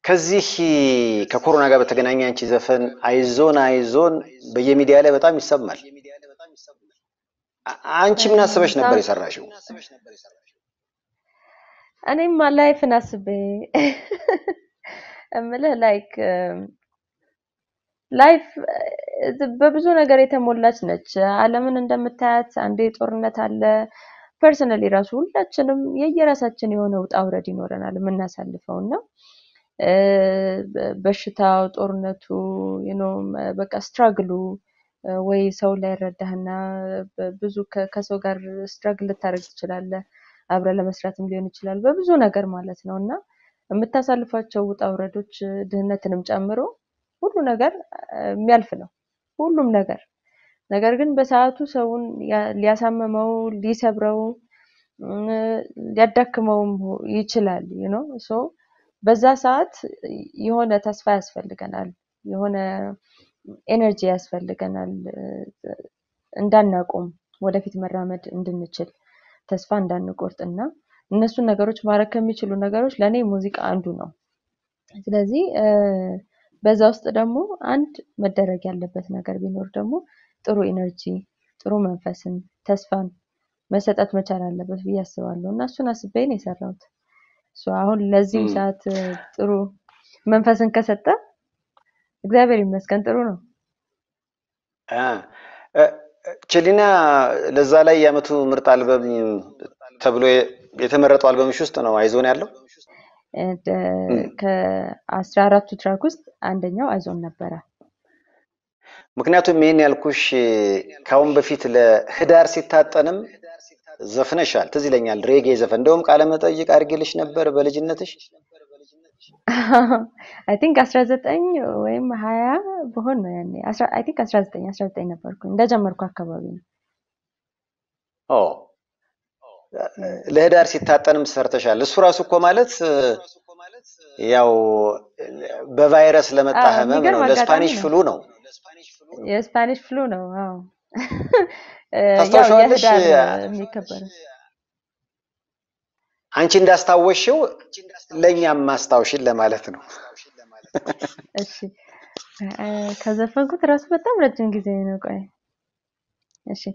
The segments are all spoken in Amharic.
ከዚህ ከኮሮና ጋር በተገናኘ አንቺ ዘፈን አይዞን አይዞን በየሚዲያ ላይ በጣም ይሰማል። አ- አንቺ ምን አስበሽ ነበር የሰራሽው? እኔማ ላይፍን አስቤ እምልህ ላይክ ላይፍ በብዙ ነገር የተሞላች ነች። ዓለምን እንደምታያት አንዴ ጦርነት አለ። ፐርሰናሊ ራሱ ሁላችንም የየራሳችን የሆነ ውጣ ውረድ ይኖረናል የምናሳልፈው እና እ፣ በ- በሽታው፣ ጦርነቱ you know በቃ ስትራግሉ ወይ ሰው ላይ ረዳህና ብዙ ከ- ከሰው ጋር ስትራግል ልታደርግ ትችላለህ። አብረ ለመስራትም ሊሆን ይችላል በብዙ ነገር ማለት ነው እና የምታሳልፏቸው ውጣ ውረዶች ድህነትንም ጨምሮ ሁሉ ነገር እ፣ የሚያልፍ ነው ሁሉም ነገር ነገር ግን በሰዓቱ ሰውን ያ- ሊያሳምመው ሊሰብረው እም፣ ሊያዳክመውም ሁ- ይችላል ዩ ኖ ሶ በዛ ሰዓት የሆነ ተስፋ ያስፈልገናል የሆነ ኤነርጂ ያስፈልገናል እ፣ እንዳናቆም ወደፊት መራመድ እንድንችል ተስፋ እንዳንቆርጥ እና እነሱን ነገሮች ማድረግ ከሚችሉ ነገሮች ለእኔ ሙዚቃ አንዱ ነው። ስለዚህ እ፣ በዛ ውስጥ ደግሞ አንድ መደረግ ያለበት ነገር ቢኖር ደግሞ ጥሩ ኢነርጂ፣ ጥሩ መንፈስን፣ ተስፋን መሰጠት መቻል አለበት ብዬ አስባለሁ እና እሱን አስቤ ነው የሰራሁት። ሶ አሁን ለዚህም እም፣ ሰዓት እ፣ ጥሩ መንፈስን ከሰጠ እግዚአብሔር ይመስገን ጥሩ ነው። አ፣ እ፣ ቸሊና ለዛ ላይ የዓመቱ ምርጥ አልበም ተብሎ የ- የተመረጠው አልበምሽ ውስጥ ነው አይዞን ያለው። And, እ፣ እም፣ ከአስራ አራቱ ትራክ ውስጥ አንደኛው አይዞን ነበረ። ምክንያቱም ይህን ያልኩሽ ከአሁን በፊት ለህዳር ሲታጠንም ዘፍነሻል፣ ትዝ ይለኛል። ሬጌ ዘፈን እንደውም ቃለ መጠይቅ አድርጌልሽ ነበር በልጅነትሽ። አይ ቲንክ አስራ ዘጠኝ ወይም ሀያ በሆን ነው ያኔ አይ ቲንክ አስራ ዘጠኝ አስራ ዘጠኝ ነበርኩ እንደጀመርኩ አካባቢ ነው። ኦ ለህዳር ሲታጠንም ሰርተሻል። እሱ ራሱ እኮ ማለት ያው በቫይረስ ለመጣ አዎ ህመም የሚገርም ነው፣ አጋጣሚ ለስፓኒሽ ነው። ፍሉ ነው። የስፓኒሽ ፍሉ ነው። አዎ እ፣ ያው ታስታውሻዋለሽ? የህዳር የሚከበረው አንቺ እንዳስታወሽው ለእኛም ማስታወሽን ለማለት ነው። እሺ እ፣ ከዘፈንኩት ራሱ በጣም ረጅም ጊዜ ነው። ቆይ እሺ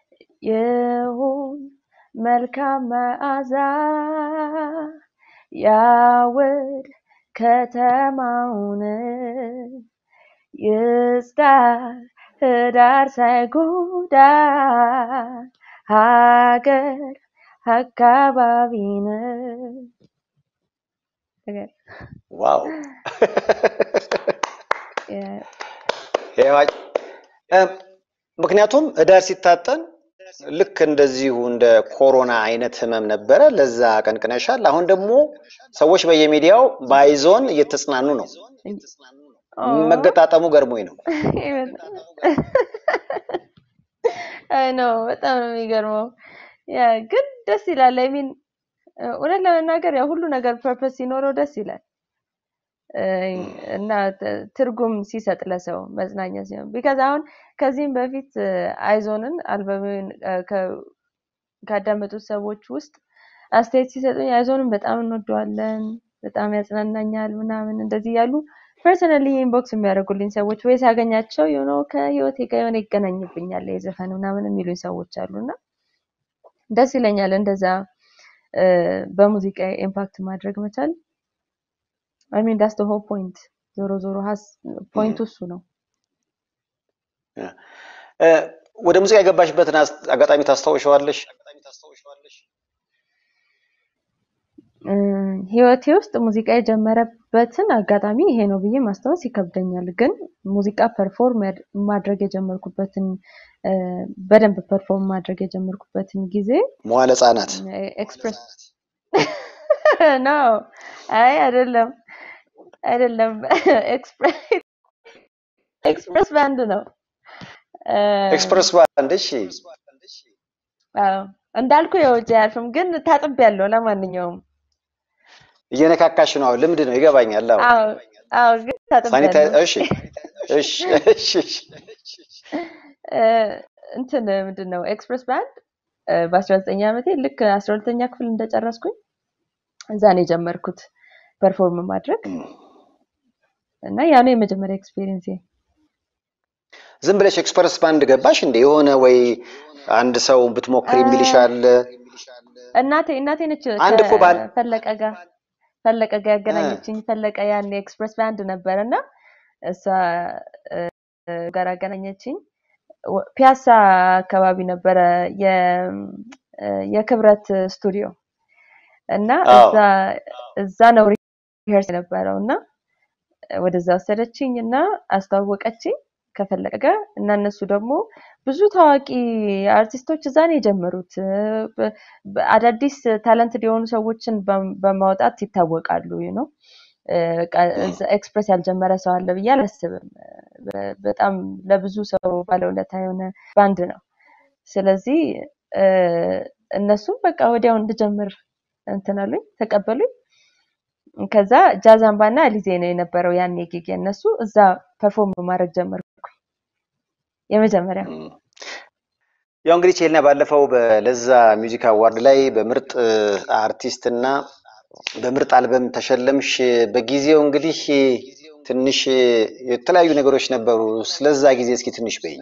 ይሁን መልካም መዓዛ ያውድ ከተማውን ይጽዳ ህዳር ሳይጎዳ ሀገር አካባቢን ነገር ዋው የ- ይኸው እ፣ ምክንያቱም ህዳር ሲታጠን ልክ እንደዚሁ እንደ ኮሮና አይነት ህመም ነበረ። ለዛ ቀንቅነሻል። አሁን ደግሞ ሰዎች በየሚዲያው በአይዞን እየተጽናኑ ነው። ኦ መገጣጠሙ ገርሞኝ ነው። አይ ነው በጣም ነው የሚገርመው። ያ ግን ደስ ይላል። አይ ሚን እውነት ለመናገር ያው ሁሉ ነገር ፐርፐስ ሲኖረው ደስ ይላል እ፣ እና ት- ትርጉም ሲሰጥ ለሰው መጽናኛ ሲሆን ቢካዝ አሁን ከዚህም በፊት እ፣ አይዞንን አልበምን ካዳመጡት ሰዎች ውስጥ አስተያየት ሲሰጡኝ አይዞንን በጣም እንወደዋለን፣ በጣም ያጽናናኛል ምናምን እንደዚህ ያሉ ፐርሰናሊ ኢንቦክስ የሚያደርጉልኝ ሰዎች ወይ ሳገኛቸው የሆነ ከህይወቴ ጋር የሆነ ይገናኝብኛል የዘፈን ምናምን የሚሉኝ ሰዎች አሉ እና ደስ ይለኛል እንደዛ እ፣ በሙዚቃ ኢምፓክት ማድረግ መቻል አይ ሚን ዳስ ሆል ፖይንት ዞሮ ዞሮ ሀስ ፖይንቱ እሱ ነው። እ፣ ወደ ሙዚቃ የገባሽበትን አስ- አጋጣሚ ታስታውሸዋለሽ? እ፣ ህይወቴ ውስጥ ሙዚቃ የጀመረበትን አጋጣሚ ይሄ ነው ብዬ ማስታወስ ይከብደኛል። ግን ሙዚቃ ፐርፎርም ያድ- ማድረግ የጀመርኩበትን እ፣ በደንብ ፐርፎርም ማድረግ የጀመርኩበትን ጊዜ መዋለ ህጻናት ኤክስፕሬስ ነው። አይ አይደለም አይደለም ኤክስፕሬስ ኤክስፕሬስ ባንድ ነው። እ፣ ኤክስፕረስ ባንድ። እሺ፣ አዎ እንዳልኩ የውጭ አያልፍም፣ ግን ታጥቤያለሁ። ለማንኛውም እየነካካሽ ነው። አዎ፣ ልምድ ነው፣ ይገባኛል። አዎ፣ አዎ አዎ፣ ግን ሳኒታይ ታጥቤያለሁ። እሺ፣ እሺ፣ እሺ፣ እሺ። እ፣ እንትን ምንድን ነው ኤክስፕሬስ ባንድ በአስራ ዘጠኝ ዓመቴ ልክ አስራ ሁለተኛ ክፍል እንደጨረስኩኝ እዛ ነው የጀመርኩት ፐርፎርም ማድረግ። እና ያ ነው የመጀመሪያ ኤክስፒሪየንስ። ዝም ብለሽ ኤክስፐርስ ባንድ ገባሽ እንደ የሆነ ወይ አንድ ሰው ብትሞክር የሚልሽ አለ? እናቴ እናቴ ነች አንድ እኮ ባል ከፈለቀ ጋር ፈለቀ ጋር ያገናኘችኝ። ፈለቀ ያን ኤክስፕረስ ባንድ ነበር እና እሷ እ፣ ጋር አገናኘችኝ። ወ- ፒያሳ አካባቢ ነበረ የ- እ፣ የክብረት ስቱዲዮ እና አዎ እዛ እዛ ነው ሪሄርስ የነበረው እና ወደዛ ወሰደችኝ እና አስተዋወቀችኝ ከፈለቀ ጋር እና እነሱ ደግሞ ብዙ ታዋቂ አርቲስቶች እዛ ነው የጀመሩት። እ፣ በ- በ- አዳዲስ ታለንትድ የሆኑ ሰዎችን በም- በማውጣት ይታወቃሉ ነው ኤክስፕረስ ያልጀመረ ሰው አለ ብዬ አላስብም። በ- በጣም ለብዙ ሰው ባለውለታ የሆነ ባንድ ነው። ስለዚህ እ፣ እነሱም በቃ ወዲያው እንድጀምር እንትን አሉኝ፣ ተቀበሉኝ። ከዛ ጃዝ አምባ እና አሊዜ ነው የነበረው ያኔ ጊግ የእነሱ እዛ ፐርፎርም ማድረግ ጀመርኩ። የመጀመሪያው እም። ያው እንግዲህ ቼልና ባለፈው በለዛ ሚውዚክ አዋርድ ላይ በምርጥ አርቲስት እና በምርጥ አልበም ተሸለምሽ። በጊዜው እንግዲህ ትንሽ የተለያዩ ነገሮች ነበሩ። ስለዛ ጊዜ እስኪ ትንሽ በይኝ።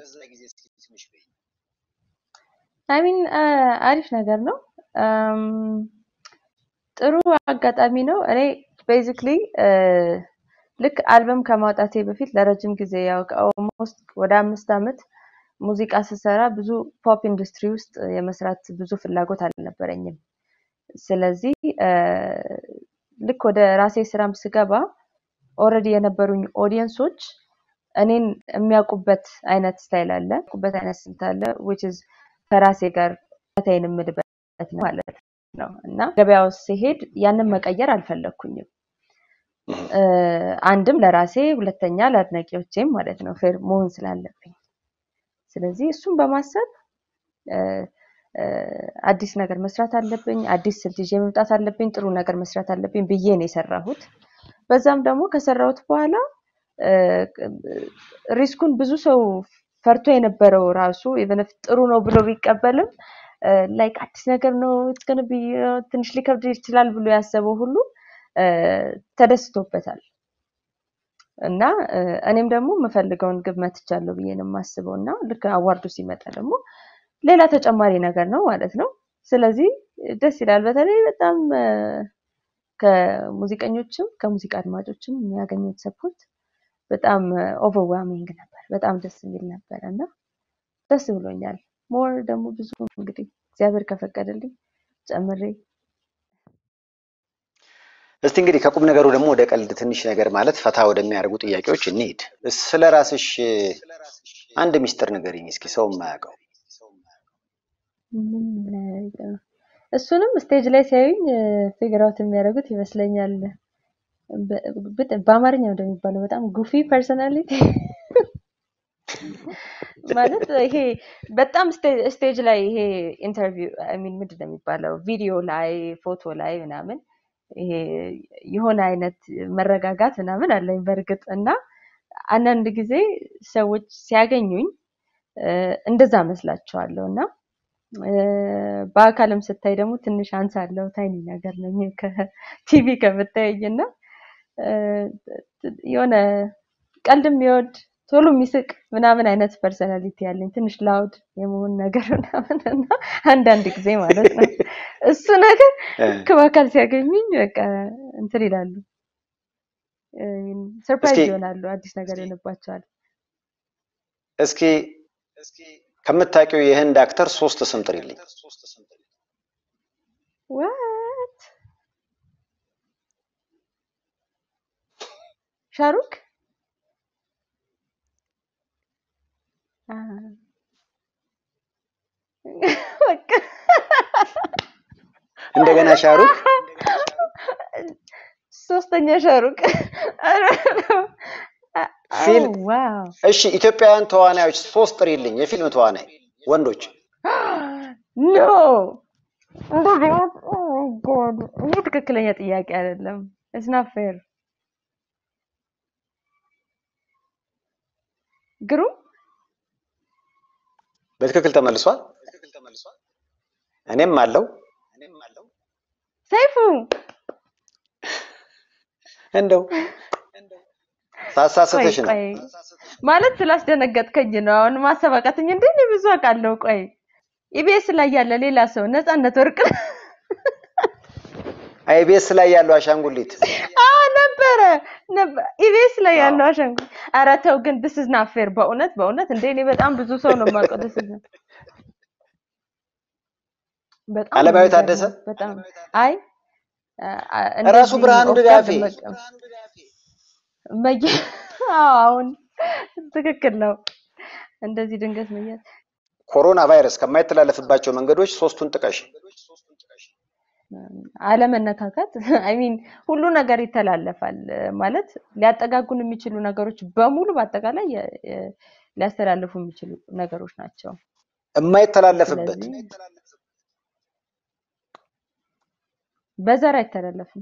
አይሚን አሪፍ ነገር ነው። አም፣ ጥሩ አጋጣሚ ነው። እኔ ቤዚክሊ ልክ አልበም ከማውጣቴ በፊት ለረጅም ጊዜ ያው ኦልሞስት ወደ አምስት ዓመት ሙዚቃ ስሰራ ብዙ ፖፕ ኢንዱስትሪ ውስጥ የመስራት ብዙ ፍላጎት አልነበረኝም። ስለዚህ እ፣ ልክ ወደ ራሴ ስራም ስገባ ኦልሬዲ የነበሩኝ ኦዲየንሶች እኔን የሚያውቁበት አይነት ስታይል አለ፣ የሚያውቁበት አይነት ስልት አለ which is ከራሴ ጋር ታይን የምልበት ነው ማለት ነው እና ገበያ ውስጥ ሲሄድ ያንን መቀየር አልፈለግኩኝም። እም። እ፣ አንድም ለራሴ ሁለተኛ ለአድናቂዎቼም ማለት ነው ፌር መሆን ስላለብኝ ስለዚህ እሱን በማሰብ እ፣ እ፣ አዲስ ነገር መስራት አለብኝ፣ አዲስ ስልት ይዤ መምጣት አለብኝ፣ ጥሩ ነገር መስራት አለብኝ ብዬ ነው የሰራሁት። በዛም ደግሞ ከሰራሁት በኋላ እ፣ ሪስኩን ብዙ ሰው ፈርቶ የነበረው ራሱ ኢቨን ኢፍ ጥሩ ነው ብሎ ቢቀበልም ላይክ አዲስ ነገር ነው it's gonna be uh, ትንሽ ሊከብድ ይችላል ብሎ ያሰበው ሁሉ እ፣ ተደስቶበታል። እና እ፣ እኔም ደግሞ የምፈልገውን ግብ መትቻለሁ ብዬ ነው የማስበው እና ልክ አዋርዱ ሲመጣ ደግሞ ሌላ ተጨማሪ ነገር ነው ማለት ነው። ስለዚህ ደስ ይላል። በተለይ በጣም እ፣ ከሙዚቀኞችም ከሙዚቃ አድማጮችም የሚያገኙት ሰፖርት በጣም ኦቨርዋሚንግ ነበር። በጣም ደስ የሚል ነበር እና ደስ ብሎኛል። ሞር ደግሞ ብዙ እንግዲህ እግዚአብሔር ከፈቀደልኝ ጨምሬ እስቲ እንግዲህ ከቁም ነገሩ ደግሞ ወደ ቀልድ ትንሽ ነገር ማለት ፈታ ወደሚያደርጉ ጥያቄዎች እንሂድ። ስለ ራስሽ አንድ ሚስጥር ንገሪኝ እስኪ ሰው የማያውቀው። ምን ነገር እሱንም ስቴጅ ላይ ሲያዩኝ ፊግር አውት የሚያደርጉት ይመስለኛል። በ- በ- በአማርኛ እንደሚባለው በጣም ጉፊ ፐርሰናሊቲ ማለት ይሄ በጣም ስቴ- ስቴጅ ላይ ይሄ ኢንተርቪው አይ ሚን ምንድን ነው የሚባለው ቪዲዮ ላይ ፎቶ ላይ ምናምን ይሄ የሆነ አይነት መረጋጋት ምናምን አለኝ በእርግጥ እና አንዳንድ ጊዜ ሰዎች ሲያገኙኝ እ፣ እንደዛ መስላቸዋለሁ እና እ፣ በአካልም ስታይ ደግሞ ትንሽ አንሳለሁ ታይኒ ነገር ነኝ ከቲቪ ከምታየኝ እና እ፣ የሆነ ቀልድ የሚወድ ቶሎ የሚስቅ ምናምን አይነት ፐርሰናሊቲ ያለኝ ትንሽ ላውድ የመሆን ነገር ምናምን እና አንዳንድ ጊዜ ማለት ነው እሱ ነገር እ፣ ልክ በአካል ሲያገኙኝ በቃ እንትን ይላሉ ሰርፕራይዝ እስኪ ይሆናሉ አዲስ ነገር ይሆንባቸዋል እስኪ ከምታውቂው የህንድ አክተር ሶስት ስም ጥሪልኝ። ዋት ሻሩክ አ፣ በቃ እንደገና ሻሩክ፣ ሶስተኛ ሻሩክ ፊልም ዋው እሺ፣ ኢትዮጵያውያን ተዋናዮች ሶስት ጥሪልኝ። የፊልም ተዋናይ ወንዶች። ኖ እንደዚህ አይነት- ኦ ማይ ጎድ ይህ ትክክለኛ ጥያቄ አይደለም። ኢትስ ናት ፌር። ግሩም በትክክል ተመልሷል። እኔም አለው ሰይፉ እንደው ቆይ ታሳስተሽ ነው። ቆይ ማለት ስላስደነገጥከኝ ነው አሁን ማሰብ አቃተኝ። እንዴ እኔ ብዙ አውቃለሁ። ቆይ ኢቢኤስ ላይ ያለ ሌላ ሰው ነፃነት ወርቅ አይቤስ ላይ ያለው አሻንጉሊት አዎ ነበረ ነበር ኢቢኤስ ላይ አዎ። ያለው አሻንጉሊት። ኧረ ተው ግን this is not fair በእውነት በእውነት እንዴ እኔ በጣም ብዙ ሰው ነው የማውቀው። this is not- በጣም ነው አለማዊ የሚገርመው። ታደሰ በጣም አይ አ- አ- ራሱ እንደዚህ ብርሃኑ ኦፍ ድጋፌ ጋርድ መቀ- መየ አዎ አሁን ትክክል ነው። እንደዚህ ድንገት መያዝ ኮሮና ቫይረስ ከማይተላለፍባቸው መንገዶች ሶስቱን ጥቀሽ። አለመነካካት አይ ሚን ሁሉ ነገር ይተላለፋል ማለት ሊያጠጋጉን የሚችሉ ነገሮች በሙሉ በአጠቃላይ የ- የ- ሊያስተላልፉ የሚችሉ ነገሮች ናቸው። የማይተላለፍበት ስለዚህ በዘር አይተላለፍም።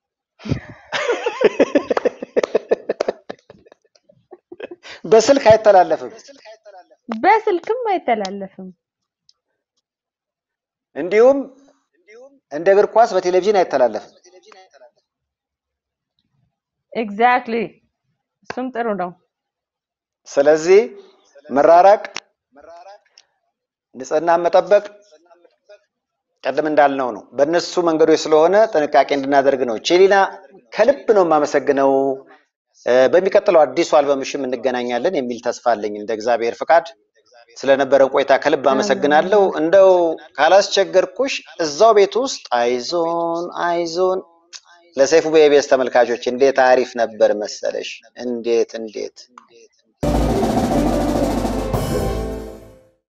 በስልክ አይተላለፍም። በስልክም አይተላለፍም። እንዲሁም እንደ እግር ኳስ በቴሌቪዥን አይተላለፍም። ኤግዛክትሊ እሱም ጥሩ ነው። ስለዚህ መራራቅ፣ ንጽህናን መጠበቅ ቀደም እንዳልነው ነው። በእነሱ መንገዶች ስለሆነ ጥንቃቄ እንድናደርግ ነው። ቼሊና ከልብ ነው የማመሰግነው። እ፣ በሚቀጥለው አዲሱ አልበምሽም እንገናኛለን የሚል ተስፋ አለኝ እንደ እግዚአብሔር ፍቃድ። ስለነበረን ቆይታ ከልብ አመሰግናለሁ። እንደው ካላስቸገርኩሽ እዛው ቤት ውስጥ አይዞን አይዞን ለሰይፉ በኢቢኤስ ተመልካቾች እንዴት አሪፍ ነበር መሰለሽ! እንዴት እንዴት